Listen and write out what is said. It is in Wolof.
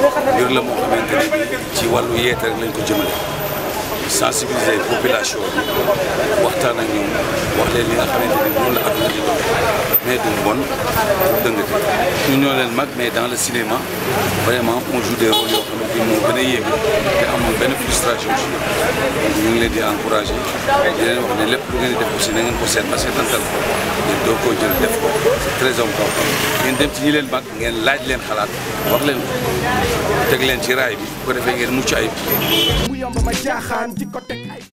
mbir la moo xamante ne ci wàllu yeete rek lañ ko jëmale sensibiliser population bi waxtaan ak ñoom wax leen li nga xamante ni noonu la adduna di dox mais du mbon du dëngate ñu ñoo leen mag mais dans le cinéma vraiment on joue des rôles yoo xamante ni moo gën a yéeme te amul benn frustration ci donc ñu ngi leen di encouragé di leen wax ne lépp lu ngeen di def aussi na ngeen ko seet ba seetantal ko ngeen doo koo jël def ko c'est très important ngeen dem ci ñi leen mag ngeen laaj leen xalaat wax leen ko teg leen ci raay bi bu ko defee ngeen mucc ayib mu yomb ma jaaxaan di ko teg ay